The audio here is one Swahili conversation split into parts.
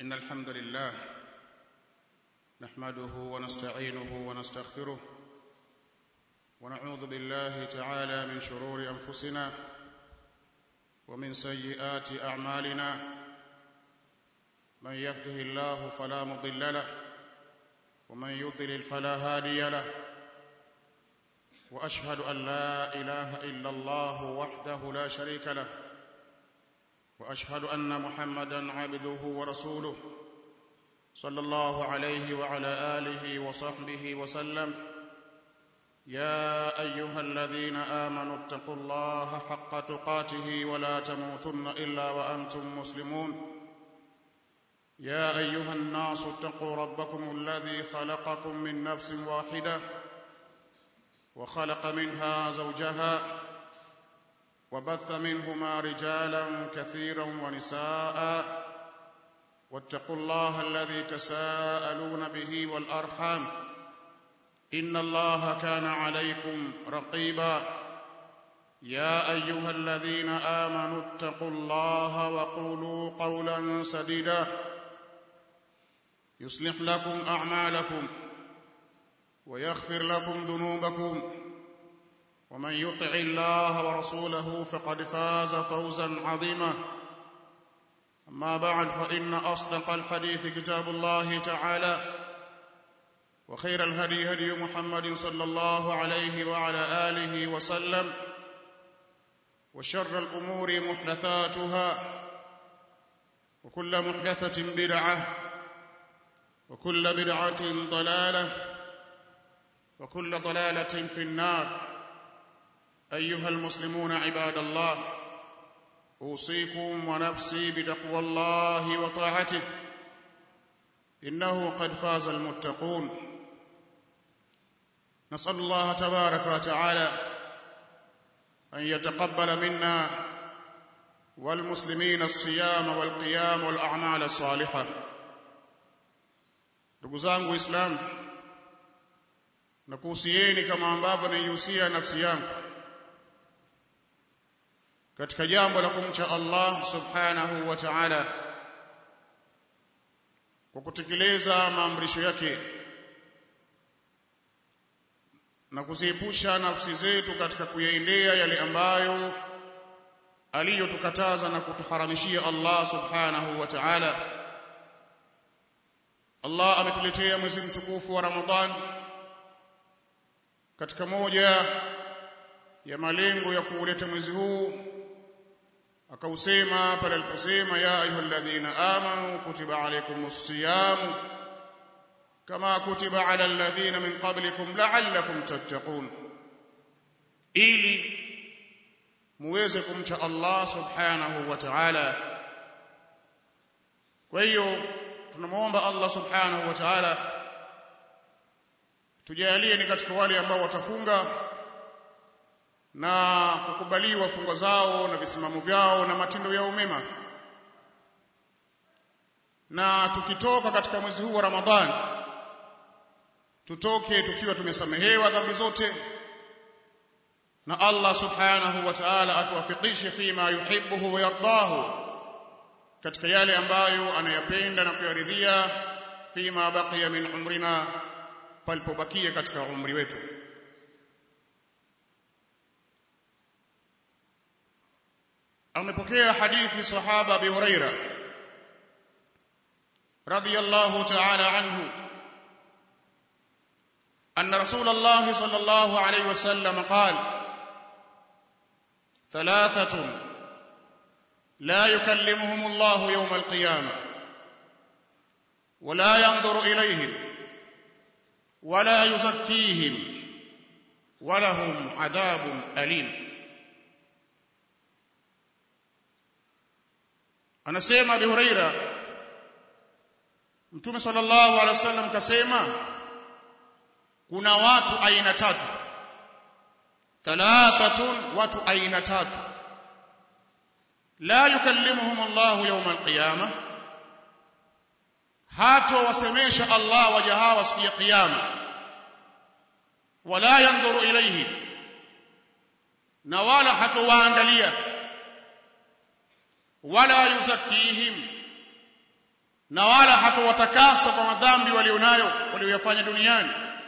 إن الحمد لله نحمده ونستعينه ونستغفره ونعوذ بالله تعالى من شرور أنفسنا ومن سيئات أعمالنا من يهده الله فلا مضل له ومن يضلل فلا هادي له واشهد ان لا اله الا الله وحده لا شريك له واشهد ان محمدا عبده ورسوله صلى الله عليه وعلى اله وصحبه وسلم يا ايها الذين امنوا اتقوا الله حق تقاته ولا تموتن الا وانتم مسلمون يا ايها الناس اتقوا ربكم الذي خلقكم من نفس واحده وخلق منها زوجها وبث منهما رجالا كثيرا ونساء واتقوا الله الذي تساءلون به والارحام ان الله كان عليكم رقيبا يا ايها الذين امنوا اتقوا الله وقولوا قولا سديدا يصلح لكم اعمالكم ويغفر لكم ذنوبكم ومن يطع الله ورسوله فقد فاز فوزا عظيما اما بعد فان اصدق الحديث كتاب الله تعالى وخير الهدي هدي محمد صلى الله عليه وعلى اله وسلم وشر الامور محدثاتها وكل محدثه بدعه وكل بدعه ضلاله وكل ضلاله في النار ايها المسلمون عباد الله اوصيكم ونفسي بتقوى الله وطاعته انه قد فاز المتقون نسال الله تبارك وتعالى ان يتقبل منا والمسلمين الصيام والقيام والاعمال الصالحه ndugu zangu waislamu na kuhusieni kama ambavyo naihusia nafsi yangu katika jambo la kumcha Allah subhanahu wa ta'ala kwa kutekeleza maamrisho yake na kuziepusha nafsi zetu katika kuyaendea yale ambayo aliyotukataza na kutuharamishia Allah subhanahu wa ta'ala Allah ametuletea mwezi mtukufu wa Ramadhani katika moja ya malengo ya kuuleta mwezi huu akausema pale aliposema ya ayyuhalladhina amanu kutiba alaykumus siyam kama kutiba ala alladhina min qablikum la'allakum tattaqun ili muweze kumcha Allah subhanahu wa ta'ala kwa hiyo tunamuomba Allah subhanahu wa ta'ala tujalie ni katika wale ambao watafunga na kukubaliwa funga zao na visimamo vyao na matendo yao mema na tukitoka katika mwezi huu wa Ramadhani tutoke tukiwa tumesamehewa dhambi zote na Allah subhanahu wa ta'ala atuwafikishe fima yuhibbuhu wa yardahu katika yale ambayo anayapenda na kuyaridhia fima baqiya min umrina palipobakia katika umri wetu amepokea hadithi sahaba Abi Huraira radiyallahu ta'ala anhu أن رسول الله صلى الله عليه وسلم قال ثلاثة لا يكلمهم الله يوم القيامة ولا ينظر إليهم ولا يزكيهم ولهم عذاب أليم anasema Abi Huraira Mtume sallallahu alaihi wasallam kasema kuna watu aina tatu thalathatun watu aina tatu la yukallimuhum Allah yawm al-qiyamah hato wasemesha Allah waja hawa siku ya kiyama wala yanzuru ilayhi na wala hatowaangalia wala yuzakihim na wala hatowatakasa kwa madhambi walionayo walioyafanya duniani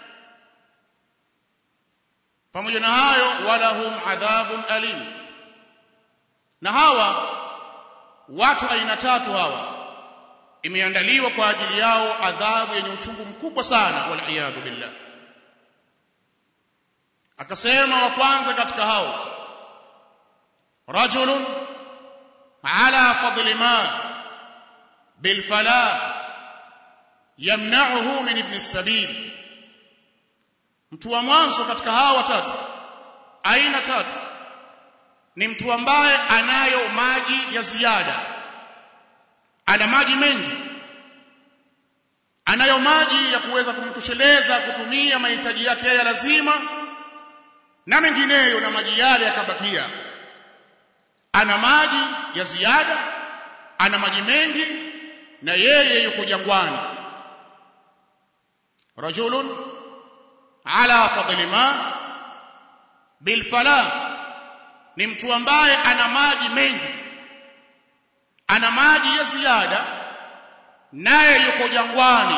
pamoja na hayo walahum adhabun alim na hawa watu aina tatu hawa imeandaliwa kwa ajili yao adhabu yenye uchungu mkubwa sana waliyadhu billah akasema wa kwanza katika hao rajulun ala fadli ma bilfala yamna'uhu min ibn as-sabil mtu wa mwanzo katika hawa watatu aina tatu ni mtu ambaye anayo maji ya ziada ana maji mengi anayo maji ya kuweza kumtosheleza kutumia mahitaji yake ya lazima na mengineyo na maji yale yakabakia ana maji ya ziada ana maji mengi na yeye yuko jangwani rajulun ala fadli ma bil fala ni mtu ambaye ana maji mengi ana maji ya ziada naye yuko jangwani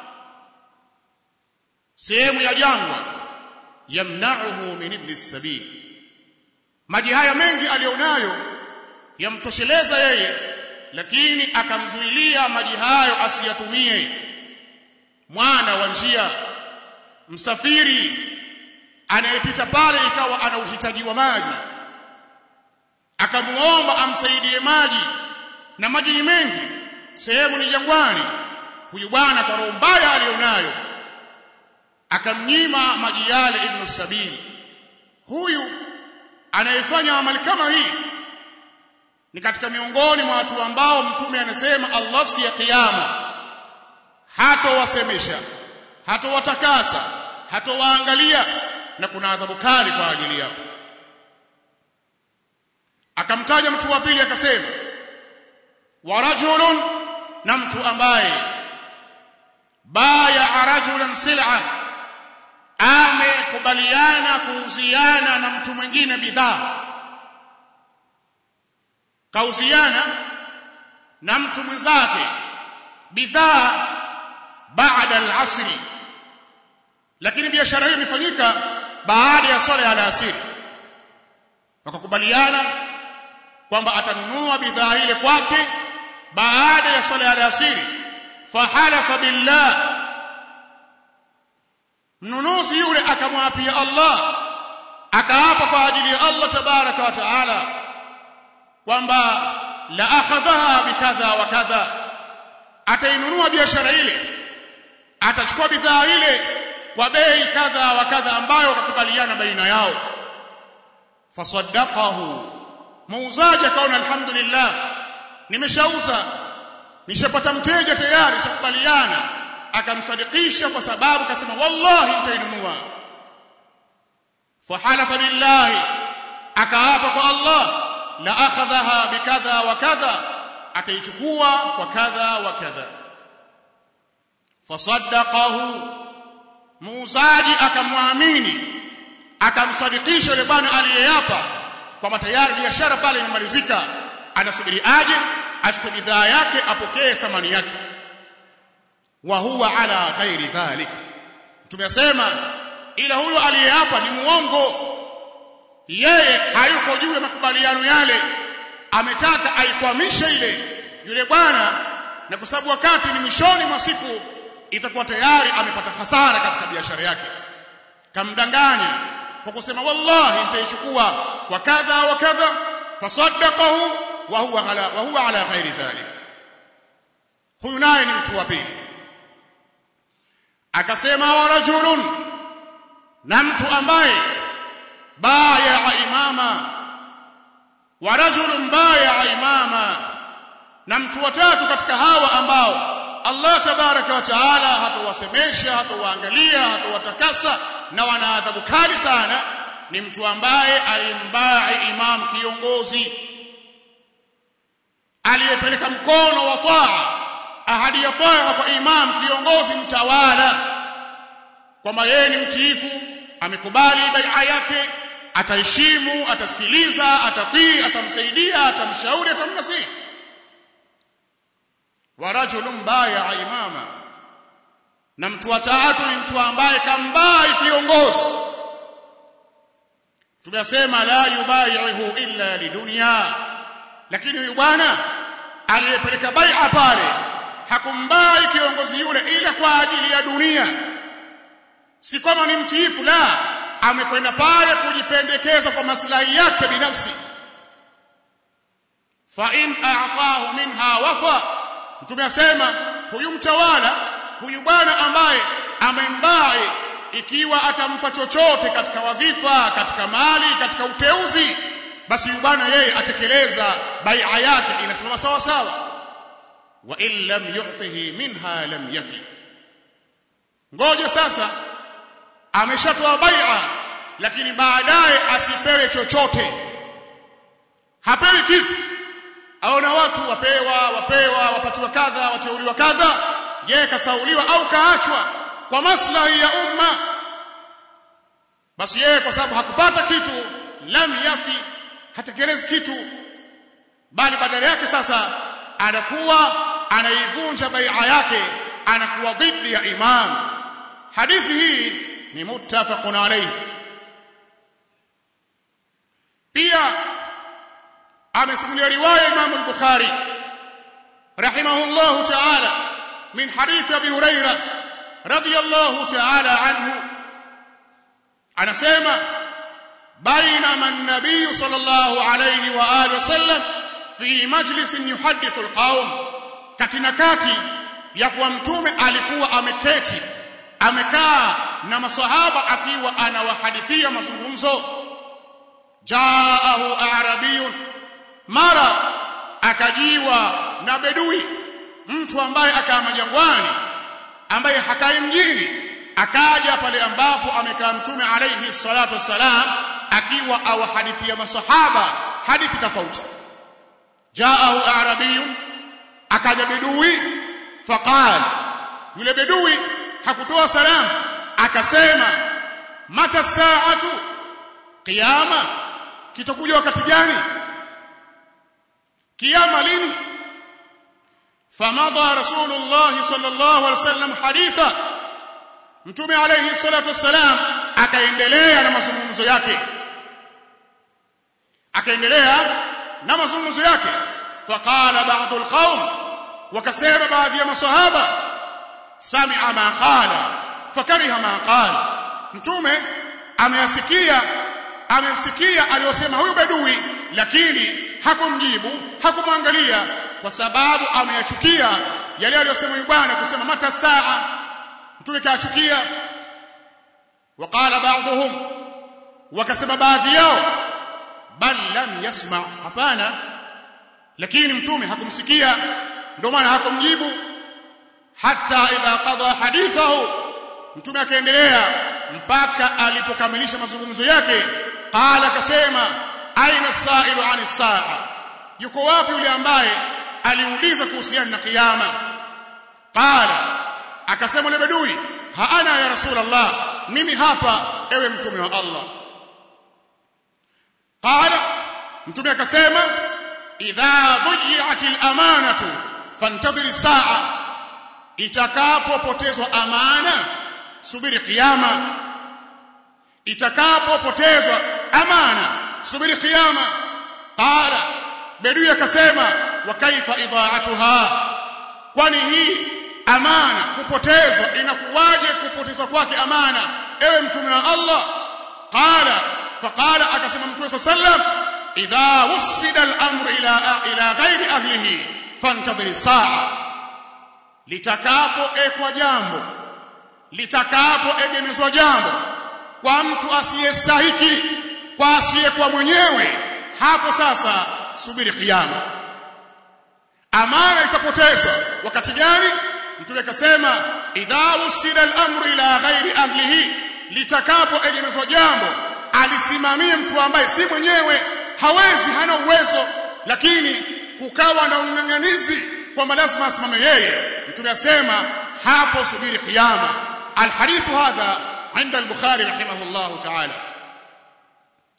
sehemu ya jangwa yamna'uhu min ibn sabil maji haya mengi alionayo yamtosheleza yeye lakini akamzuilia maji hayo asiyatumie mwana wa njia msafiri anayepita pale ikawa ana uhitaji wa maji akamuomba amsaidie maji na maji ni mengi sehemu ni jangwani huyu bwana kwa roho mbaya alionayo akamnyima maji yale ibn sabili huyu anayefanya amali kama hii ni katika miongoni mwa watu ambao mtume anasema Allah siku ya kiyama hatowasemesha hatowatakasa hatowaangalia na kuna adhabu kali kwa ajili yao akamtaja mtu wa pili akasema wa rajulun na mtu ambaye baya rajulan sil'a amekubaliana kuuziana na mtu mwingine bidhaa kauziana na mtu mwenzake bidhaa baada al-asri lakini biashara hiyo imefanyika baada ya swala ya alasiri wakakubaliana kwamba atanunua bidhaa ile kwake baada ya swala ya alasiri fahalafa billah mnunuzi yule akamwapia Allah akaapa kwa ajili ya Allah tabaraka wa taala kwamba la akhadhaha bikadha wa kadha atainunua biashara ile atachukua bidhaa ile kwa bei kadha wa kadha ambayo wakakubaliana baina yao fasaddaqahu muuzaji akaona alhamdulillah nimeshauza nishapata mteja tayari chakubaliana akamsadikisha kwa sababu akasema wallahi nitainunua fahalafa billahi akaapa kwa Allah la akhadhaha bikadha wa kadha ataichukua kwa kadha wa kadha fasaddaqahu muuzaji akamwamini akamsadikisha yule bwana aliyeapa kwamba tayari biashara pale imemalizika anasubiri aje achukue bidhaa yake apokee thamani yake wa huwa ala ghairi dhalik tumesema ila huyo aliyeapa ni muongo yeye hayuko juu ya makubaliano yale ametaka aikwamishe ile yule bwana na kwa sababu wakati ni mwishoni mwa siku itakuwa tayari amepata hasara katika biashara yake kamdanganya kwa kusema wallahi nitaichukua kwa kadha wa kadha fasaddaqahu wa huwa ala wa huwa ala ghairi dhalik huyu naye ni mtu wa pili akasema wa rajulun na mtu ambaye baya imama wa rajulun baya imama na mtu watatu katika hawa ambao Allah tabaraka wa taala hatowasemesha hatowaangalia hatowatakasa na wana adhabu kali sana ni mtu ambaye alimbai imam kiongozi aliyepeleka mkono wa taa ahadi ya taa kwa imam kiongozi mtawala kwamba yeye ni mtiifu amekubali bai'a yake ataheshimu atasikiliza atatii atamsaidia atamshauri atamnasihi wa rajulun baya imama na mtu wa tatu ni mtu ambaye kambai kiongozi tumesema la yubaihu illa lidunya lakini huyu bwana aliyepeleka bai'a pale hakumbai kiongozi yule ila kwa ajili ya dunia si kama ni mtiifu la amekwenda pale kujipendekeza kwa maslahi yake binafsi fa in a'tahu minha wafa mtume asema huyu mtawala huyu bwana ambaye amembai ikiwa atampa chochote katika wadhifa katika mali katika uteuzi basi huyu bwana yeye atekeleza bai'a yake inasimama sawa sawa wa in lam yu'tihi minha lam yafi ngoja sasa ameshatoa bai'a lakini baadaye asipewe chochote hapewi kitu aona watu wapewa wapewa wapatiwa kadha wateuliwa kadha yeye kasauliwa au kaachwa kwa maslahi ya umma basi yeye kwa sababu hakupata kitu lam yafi hatekelezi kitu bali badala yake sasa anakuwa anaivunja bai'a yake anakuwa dhidi ya imam hadithi hii ni muttafaqun alayhi pia amesimulia riwaya Imam al-Bukhari rahimahullahu ta'ala min hadith Abi Hurairah radiyallahu ta'ala anhu anasema bainama an-nabiy sallallahu alayhi wa alihi wasallam fi majlisin yuhaddithu al-qaum katina kati ya kuwa mtume alikuwa ameketi amekaa na maswahaba akiwa anawahadithia mazungumzo jaahu arabiyun mara akajiwa na bedui mtu ambaye akaa majangwani ambaye hakai mjini akaja pale ambapo amekaa mtume alayhi salatu wassalam akiwa awahadithia masahaba hadithi tofauti jaahu arabiyun akaja bedui faqala yule bedui hakutoa salamu akasema mata saatu kiyama kitakuja wakati gani kiyama lini famadha rasulullah sallallahu alaihi wasallam haditha mtume alayhi salatu wassalam akaendelea na mazungumzo yake akaendelea na mazungumzo yake faqala ba'd alqaum wakasema baadhi ya masahaba sami'a ma qala fakariha ma qala mtume ameyasikia amemsikia aliyosema huyu bedui lakini hakumjibu hakumwangalia kwa sababu ameyachukia yale aliyosema huyu bwana kusema mata saa mtume kaachukia waqala ba'dhum wakasema baadhi yao bal lam yasma hapana lakini mtume hakumsikia ndio maana hakumjibu hata idha qada hadithahu mtume akaendelea mpaka alipokamilisha mazungumzo yake qala akasema aina sailu ani saa yuko wapi yule ambaye aliuliza kuhusiana na kiyama qala akasema yule bedui ha ana ya rasulullah mimi hapa ewe mtume wa Allah qala mtume akasema idha dhiyat al-amanatu fantadhir saa itakapopotezwa amana subiri kiyama itakapopotezwa amana subiri kiyama qala bedui akasema wa kaifa idaatuha kwani hii amana kupotezwa inakuwaje kupotezwa kwake amana ewe mtume wa Allah qala faqala akasema mtume sallam idha wusida al-amru ila ila ghairi ahlihi fantadhir saa litakapoekwa jambo litakapoegemezwa jambo kwa mtu asiyestahiki kwa asiyekuwa mwenyewe hapo sasa subiri kiyama amana itapotezwa wakati gani mtume akasema idha usida al-amru ila ghairi ahlihi litakapoegemezwa jambo alisimamie mtu ambaye si mwenyewe hawezi hana uwezo lakini kukawa na ung'ang'anizi kwamba lazima asimame yeye mtume asema hapo subiri kiyama alhadithu hadha عند البخاري رحمه الله تعالى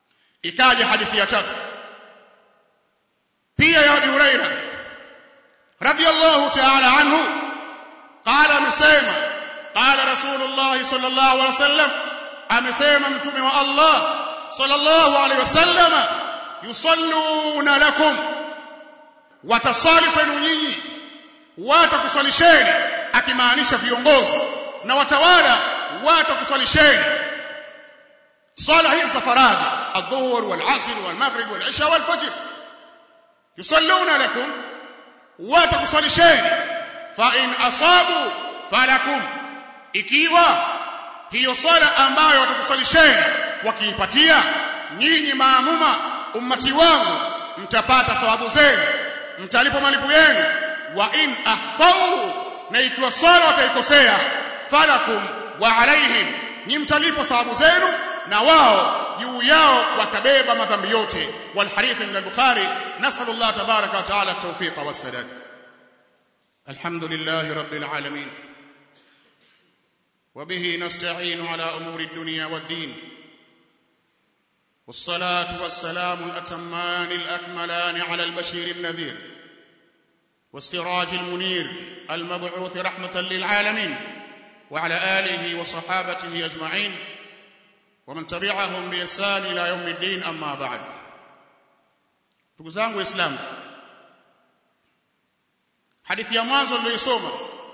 ikaja hadithi ya tatu pia ya Abi Huraira radiyallahu ta'ala anhu qala amesema qala rasulullah sallallahu alaihi wasallam amesema mtume wa Allah sallallahu alaihi wasallam yusalluna lakum watasali kwenu nyinyi watakuswalisheni akimaanisha viongozi na watawala watakuswalisheni swala hizi za faradhi adhuhur walasr walmaghrib walisha walfajr yusalluna lakum watakuswalisheni fa in asabu falakum ikiwa hiyo swala ambayo watakuswalisheni wakiipatia nyinyi maamuma ummati wangu mtapata thawabu zenu mtalipo malipo yenu wa in akhtau na ikiwa swala wataikosea falakum wa alaihim ni mtalipo thawabu zenu na wao juu yao watabeba madhambi yote walhadith min al-bukhari nasallu Allah tabaraka wa taala at-tawfiq was-sadad alhamdulillahi rabbil alamin وبه نستعين على امور الدنيا والدين والصلاه والسلام الاتمان الاكملان على البشير النذير والسراج المنير المبعوث رحمه للعالمين وعلى اله وصحابته اجمعين ومن تبعهم باحسان الى يوم الدين اما بعد ndugu zangu waislamu hadithi ya mwanzo niliyosoma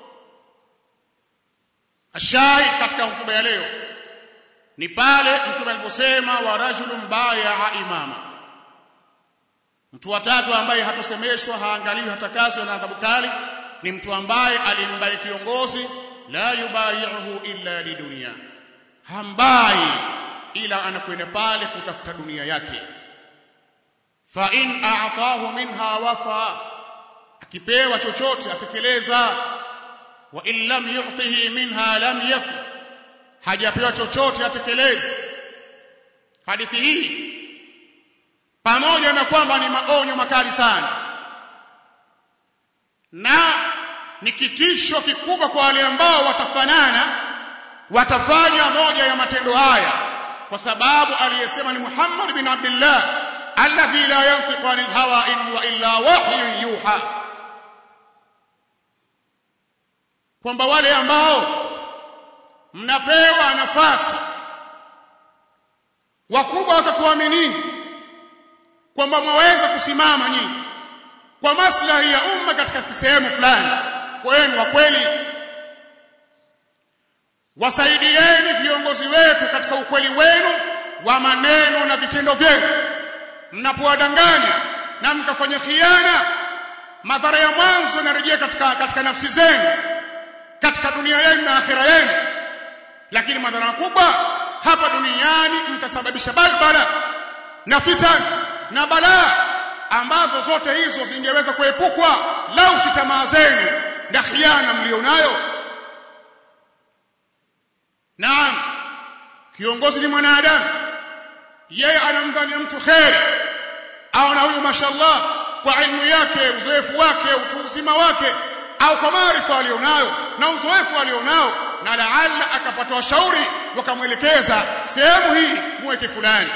ashahid katika hotuba ya leo ni pale mtume aliposema wa rajulun baya imama mtu watatu ambaye hatosemeshwa haangaliwi hatakaswe na adhabu kali ni mtu ambaye alimbai kiongozi la yubayi'uhu illa lidunia hambai ila anakwenda pale kutafuta dunia yake fa in a'tahu minha wafa akipewa chochote atekeleza wa in lam yu'tihi minha lam yakun hajapewa chochote atekeleze hadithi hii pamoja na kwamba ni maonyo makali sana na ni kitisho kikubwa kwa wale ambao watafanana watafanya moja ya matendo haya kwa sababu aliyesema ni Muhammad bin Abdullah alladhi la yantiqu anil hawa in huwa illa wahyun yuha kwamba wale ambao mnapewa nafasi wakubwa wakakuaminini kwamba mwaweza kusimama nyinyi kwa maslahi ya umma katika sehemu fulani kwenu wa kweli wasaidieni viongozi wetu katika ukweli wenu wa maneno na vitendo vyenu mnapowadanganya na mkafanya khiana madhara ya mwanzo yanarejea katika katika nafsi zenu katika dunia yenu na akhira yenu lakini madhara makubwa hapa duniani mtasababisha balbala na fitan na balaa ambazo zote hizo zingeweza kuepukwa lau si tamaa zenu na khiana mlionayo naam kiongozi ni mwanadamu yeye anamdhania mtu kheri au na huyu mashallah kwa ilmu yake uzoefu wake utu uzima wake au kwa maarifa alionayo na uzoefu alionao na laala akapata washauri wakamwelekeza sehemu hii muweke fulani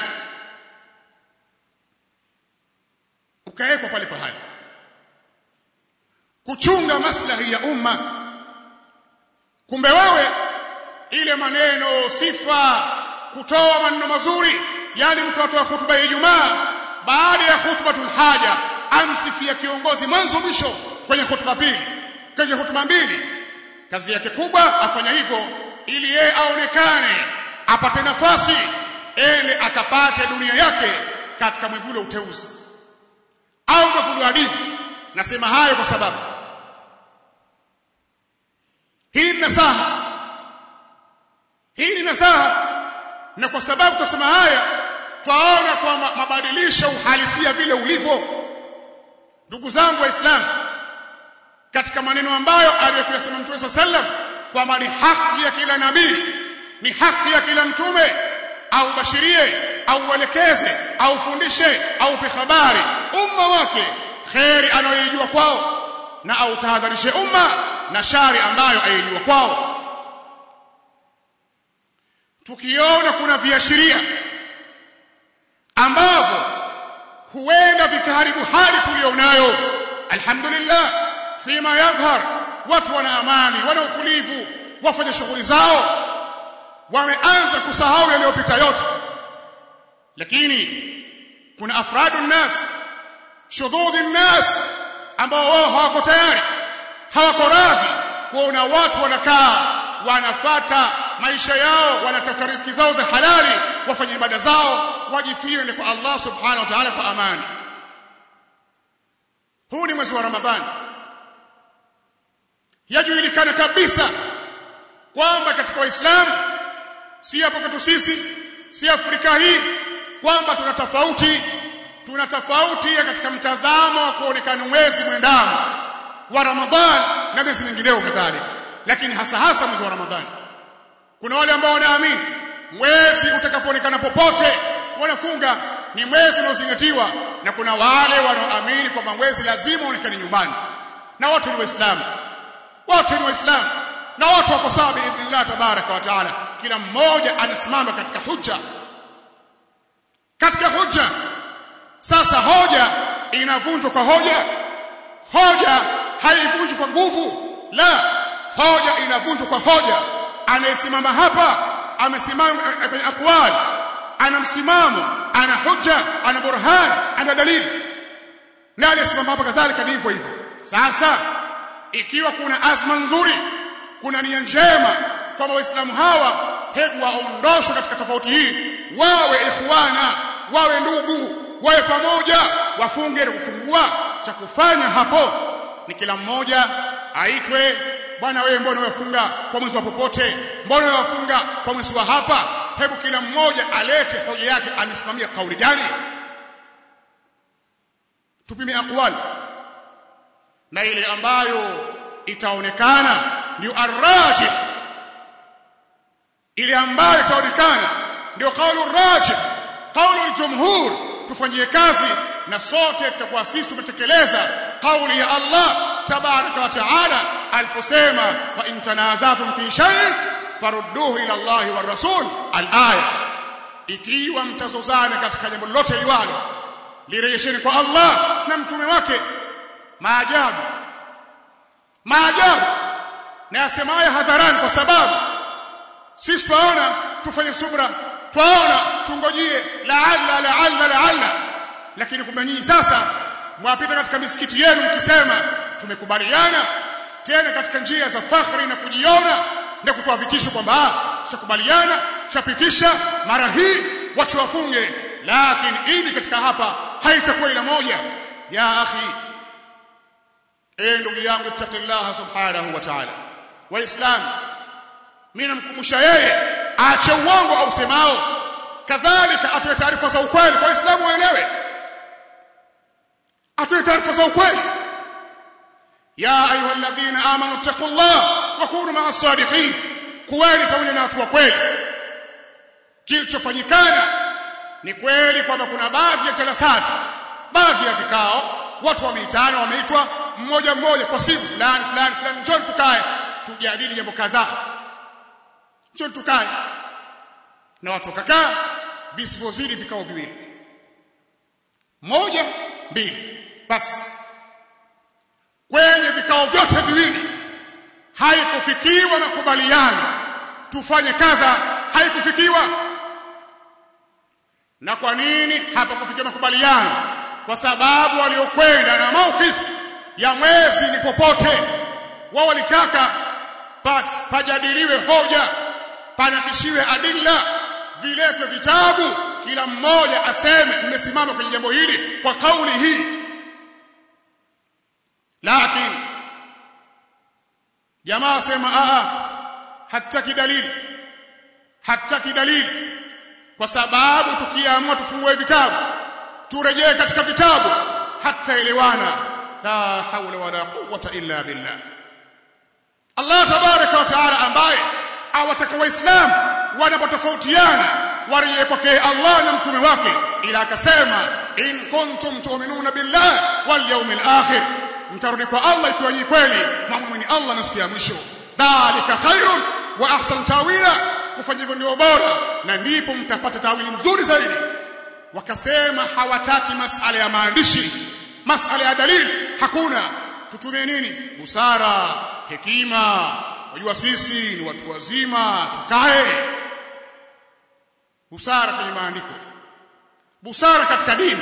ukawekwa pale pahali kuchunga maslahi ya umma kumbe wewe ile maneno sifa kutoa maneno mazuri yani mtu atoa hutuba ya Ijumaa baada ya hutubatul haja amsifia kiongozi mwanzo mwisho kwenye hutuba mbili kwenye hutuba mbili kazi yake kubwa afanya hivyo ili yeye aonekane apate nafasi ele akapate dunia yake katika mwivuli uteuzi au mwivuli wa dini nasema hayo kwa sababu hii ni nasaha hii ni nasaha na kwa sababu tutasema haya twaona kwamba mabadilisho uhalisia vile ulivyo ndugu zangu waislamu katika maneno ambayo aliyosema mtume sallam kwamba ni haki ya kila nabii ni haki ya kila mtume au bashirie au uelekeze au ufundishe au upe habari umma wake kheri anayoijua kwao na au tahadharishe umma na shari ambayo aijua kwao tukiona kuna viashiria ambavyo huenda vikaharibu hali tulionayo alhamdulillah fima yadhhar watu wana amani wana utulivu wafanye shughuli zao wameanza kusahau yaliyopita yote lakini kuna afradu nnas shudhudhi nnas ambao wao hawako tayari hawako radhi kuona watu wanakaa wanafata maisha yao wanatafuta riziki zao za halali wafanye ibada zao wajifie kwa Allah subhanahu wa ta'ala kwa amani huu ni mwezi wa Ramadhani yajulikana kabisa kwamba katika waislamu si hapo kwetu sisi si Afrika hii kwamba tuna tofauti tuna tofauti katika mtazamo wa kuonekana mwezi mwendamo wa Ramadhani na miezi mingineo kadhalika lakini hasa hasa mwezi wa Ramadhani kuna wale ambao wanaamini mwezi utakapoonekana popote wanafunga ni mwezi unaozingatiwa na kuna wale wanaoamini kwamba mwezi lazima uonekane nyumbani na wote ni waislamu wote ni waislamu na wote wako sawa biidhnillah tabaraka wa taala kila mmoja anasimama katika hujja katika hujja sasa hoja inavunjwa kwa hoja hoja haivunjwi kwa nguvu la hoja inavunjwa kwa hoja anayesimama hapa amesimama kwenye aqwal ana msimamo ana hujja ana burhan ana dalili na aliyesimama hapa kadhalika ni hivyo hivyo sasa ikiwa kuna azma nzuri kuna nia njema kwamba waislamu hawa hebu waondoshwe katika tofauti hii wawe ikhwana wawe ndugu wawe pamoja wafunge na kufungua cha kufanya hapo ni kila mmoja aitwe bwana wewe mbona unafunga kwa mwezi wa popote mbona unafunga kwa mwezi wa hapa hebu kila mmoja alete hoja yake amesimamia kauli gani tupime aqwali na ile ambayo itaonekana ndio arrajih ile ambayo itaonekana ndio kaulu rajih kaulu aljumhur tufanyie kazi na sote tutakuwa sisi tumetekeleza kauli ya Allah tabaraka wa taala aliposema fa in tanazatum fi shay'in farudduhu ila Allah wa rasul al-aya ikiwa mtazozana katika jambo lolote liwalo lirejesheni kwa Allah na mtume wake maajabu maajabu na yasemayo hadharani kwa sababu sisi twaona tufanye subra twaona tungojie laalla laalla laalla lakini kumbe nyinyi sasa mwapita katika misikiti yenu mkisema tumekubaliana tena katika njia za fakhri na kujiona na kutoa vitisho kwamba ah tushakubaliana tushapitisha mara hii watu wafunge lakini idi katika hapa haitakuwa ila moja ya akhi eh ndugu yangu ittaqillaha subhanahu wa ta'ala waislamu mimi namkumbusha yeye aache uongo au semao kadhalika atoe taarifa za ukweli kwa waislamu waelewe atoe taarifa za ukweli ya ayuha alladhina amanu taqullah wa kunu ma'as sadiqin kuweni pamoja na watu wa kweli kilichofanyikana ni kweli kwamba kuna baadhi ya jalasati baadhi ya vikao watu wameitana wameitwa mmoja mmoja kwa simu fulani fulani fulani njoo tukae tujadili jambo kadhaa njoo tukae na watu wakakaa visivyozidi vikao viwili moja mbili basi kwenye vikao vyote viwili haikufikiwa makubaliano tufanye kadha haikufikiwa na kwa nini hapakufikia makubaliano kwa sababu waliokwenda na mawqif ya mwezi ni popote wao walitaka pajadiliwe hoja panakishiwe adilla viletwe vitabu kila mmoja aseme nimesimama kwenye jambo hili kwa kauli hii lakini jamaa asema a hataki dalili hataki dalili kwa sababu tukiamua tufungue vitabu turejee katika vitabu hata elewana la haula wala quwwata illa billah Allah tabaraka wa taala ambaye awataka waislamu wanapotofautiana warejee kwake Allah na mtume wake ila akasema in kuntum tu'minuna billah wal yawmil akhir mtarudi kwa Allah ikiwa ni kweli mwamini Allah na siku ya mwisho dhalika khairun wa ahsan tawila kufanya hivyo ndio bora na ndipo mtapata tawili mzuri zaidi wakasema hawataki masala ya maandishi masala ya dalili hakuna tutumie nini busara hekima wajua sisi ni watu wazima tukae busara kwenye maandiko busara katika dini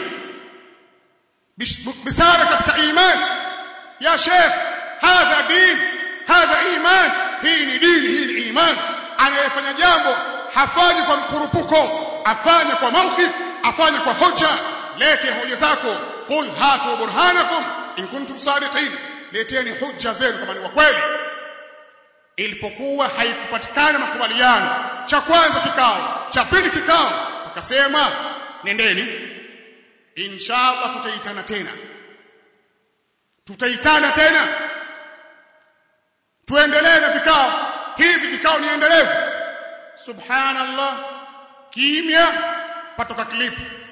busara katika imani ya sheikh hadha din hadha iman hii ni dini hii ni iman anayefanya jambo hafanyi kwa mkurupuko afanye kwa mawqif afanye kwa hoja lete hoja zako qul hatu burhanakum in kuntum sadiqin leteni hoja zenu kama ni wa kweli ilipokuwa haikupatikana makubaliano cha kwanza kikao cha pili kikao akasema nendeni inshallah tutaitana tena tutaitana tena tuendelee na vikao hivi vikao ni endelevu subhanallah kimya patoka clip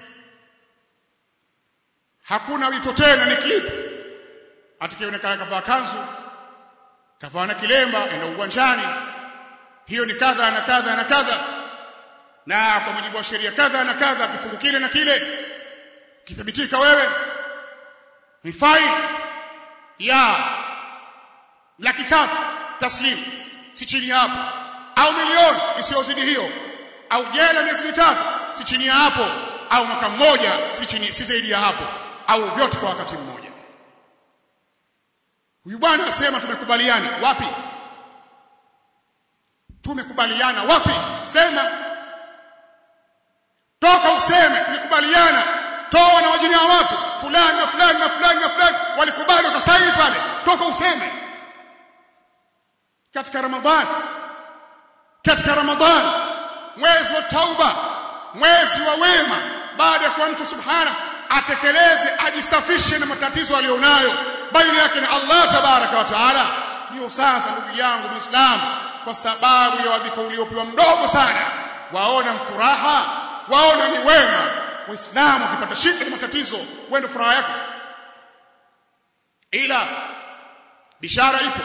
hakuna wito tena ni clip atakionekana kavaa kanzu kavaa na kilemba enda uwanjani hiyo ni kadha na kadha na kadha na kwa mujibu wa sheria kadha na kadha kifungu kile na kile kithibitika wewe ni fine ya laki tatu taslim si chini hapo au milioni isiyozidi hiyo au jela miezi mitatu si chini ya hapo au mwaka mmoja si chini si zaidi ya hapo au vyote kwa wakati mmoja huyu bwana asema tumekubaliana wapi tumekubaliana wapi sema toka useme tumekubaliana toa na wajini wa watu fulani na fulani na fulani na fulani walikubali wakasaini pale toka useme katika ramadhani katika ramadhani mwezi wa tauba mwezi wa wema baada ya kuwa mtu subhana atekeleze ajisafishe na matatizo aliyonayo baina yake na Allah tabaraka wa taala ndio sasa ndugu yangu muislamu kwa sababu ya wadhifa uliopewa mdogo sana waona mfuraha waona ni wema waislamu wakipata shida na matatizo wende furaha yako ila bishara ipo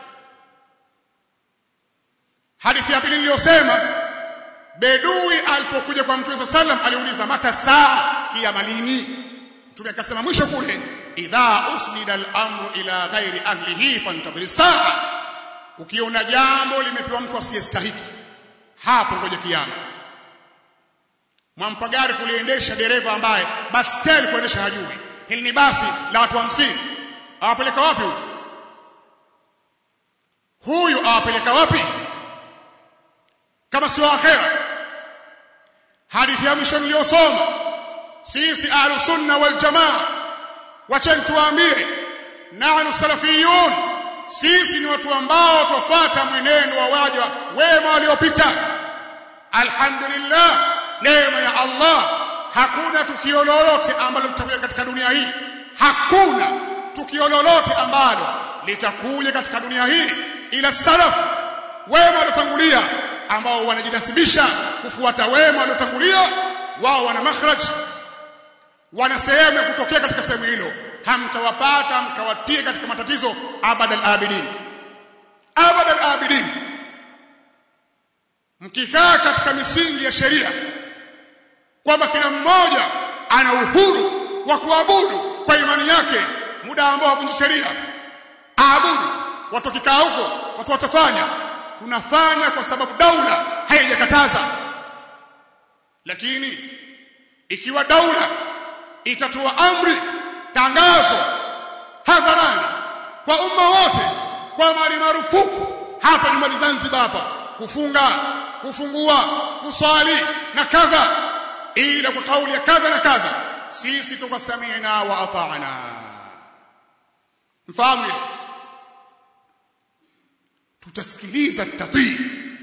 hadithi ya pili niliyosema bedui alipokuja kwa mtume sallam aliuliza mata saa kiyama lini mtume akasema mwisho kule idha usnida al-amru ila ghairi ahlihi fantadhir saa ukiona jambo limepewa mtu asiyestahiki hapo ngoja kiyama mwampa gari kuliendesha dereva ambaye baskeli kuendesha hajui hili ni basi la watu 50 awapeleka wapi huyu huyu awapeleka wapi kama sio akhera hadithi ya mwisho niliyosoma sisi ahlus sunna wal jamaa wacheni tuwaambie nahnu salafiyun sisi ni watu ambao tufuata mwenendo wa waja wema waliopita alhamdulillah neema ya Allah hakuna tukio lolote ambalo litakuja katika dunia hii hakuna tukio lolote ambalo litakuja katika dunia hii ila salaf wema waliotangulia ambao wanajinasibisha kufuata wema waliotangulia wao wana makhraj wana sehemu ya kutokea katika sehemu hilo hamtawapata mkawatie katika matatizo abadal abidin abadal abidin mkikaa katika misingi ya sheria kwamba kila mmoja ana uhuru wa kuabudu kwa imani yake muda ambao havunji sheria aabudu watu kikaa huko watu watafanya tunafanya kwa sababu daula haijakataza lakini ikiwa daula itatoa amri tangazo hadharani kwa umma wote kwa mali marufuku hapa nyumbani Zanzibar hapa kufunga kufungua kuswali na kadha ila kwa kauli ya kadha na kadha sisi tukasamina wa ata'na mfahamu tutasikiliza tutatii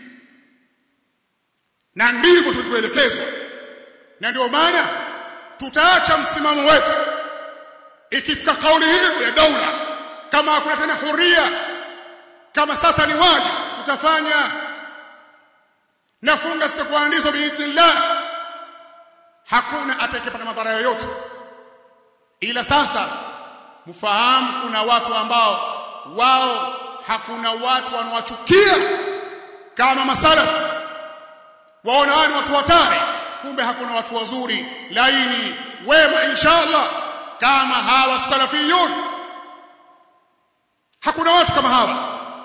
na ndivyo tulivyoelekezwa na ndio maana tutaacha msimamo wetu ikifika kauli hiyo ya daula kama hakuna tena huria kama sasa ni wajibu tutafanya nafunga sitakuandizwa biidhnillah hakuna atakayepata madhara yoyote ila sasa mfahamu kuna watu ambao wao hakuna watu wanawachukia kama masalafu waona wao ni watu hatari kumbe hakuna watu wazuri laini wema inshallah kama hawa salafiyun hakuna watu kama hawa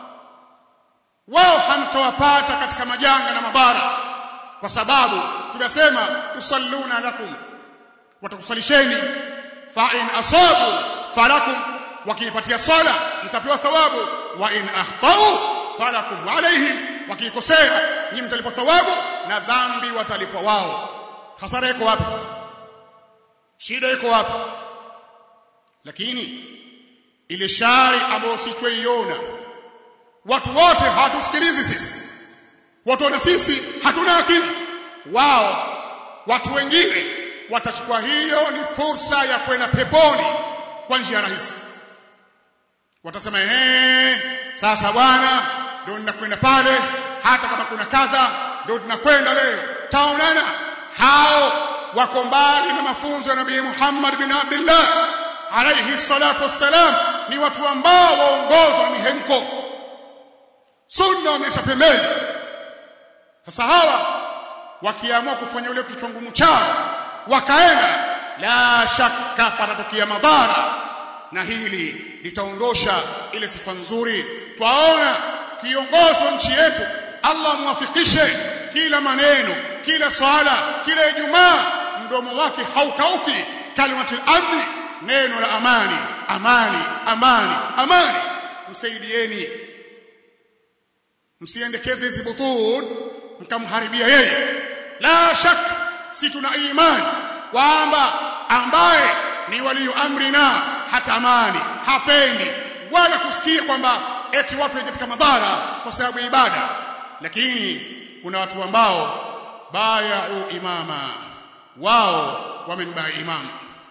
wao hamtawapata katika majanga na madhara kwa sababu tunasema tusalluna lakum watakusalisheni fa in asabu falakum wakiipatia sala mtapewa thawabu wa in akhtau falakum alaihim wakikosea nyinyi mtalipwa thawabu na dhambi watalipwa wao hasara iko wapi shida iko wapi lakini ile shari ambayo sisi tuiona watu wote hawatusikilizi sisi watu wana sisi hatuna akili wao watu wengine watachukua hiyo ni fursa ya kwenda peponi kwa njia rahisi watasema eh sasa bwana ndio ninakwenda pale hata kama kuna kadha ndio tunakwenda leo taonana hao wako mbali na mafunzo ya Nabii Muhammad bin Abdullah alayhi salatu wassalam ni watu ambao waongozwa na mihemko sunna wamesha pembeni sasa hawa wakiamua kufanya ule kichwa ngumu chao wakaenda la shaka patatokea madhara na hili litaondosha ile sifa nzuri twaona kiongozi wa nchi yetu Allah muwafikishe kila maneno kila swala kila ijumaa mdomo wake haukauki kalimatul amni neno la amani amani amani amani msaidieni msiendekeze hizi butun mkamharibia yeye la shak si tuna imani kwamba ambaye ni walio amrina hatamani hapendi wala kusikia kwamba eti watu wengi katika madhara kwa sababu ya ibada lakini kuna watu ambao bayau imama wao wamembai imam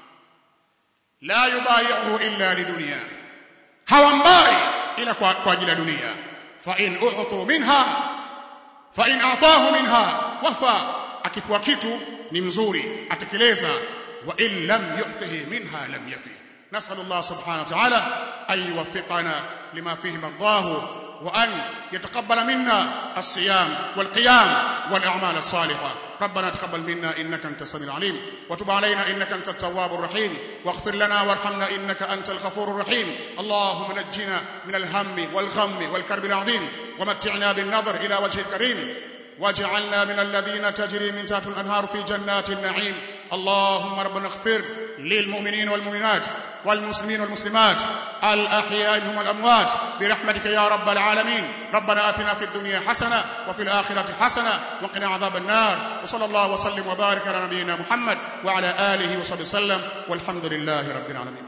la yubayi'uhu illa lidunya hawambai ila kwa, kwa ajili ya dunia fa in u'tu minha fa in atahu minha wafa akipewa kitu ni mzuri atekeleza wa in lam yu'tihi minha lam yafi نسأل الله سبحانه وتعالى أن يوفقنا لما فيه مرضاه وأن يتقبل منا الصيام والقيام والأعمال الصالحة ربنا تقبل منا إنك أنت السميع العليم وتب علينا إنك أنت التواب الرحيم واغفر لنا وارحمنا إنك أنت الغفور الرحيم اللهم نجنا من الهم والغم والكرب العظيم ومتعنا بالنظر إلى وجه الكريم واجعلنا من الذين تجري من تحت الأنهار في جنات النعيم اللهم ربنا اغفر للمؤمنين والمؤمنات والمسلمين والمسلمات الأحياء منهم والأموات برحمتك يا رب العالمين ربنا آتنا في الدنيا حسنة وفي الآخرة حسنة وقنا عذاب النار وصلى الله وسلم وبارك على نبينا محمد وعلى آله وصحبه وسلم والحمد لله رب العالمين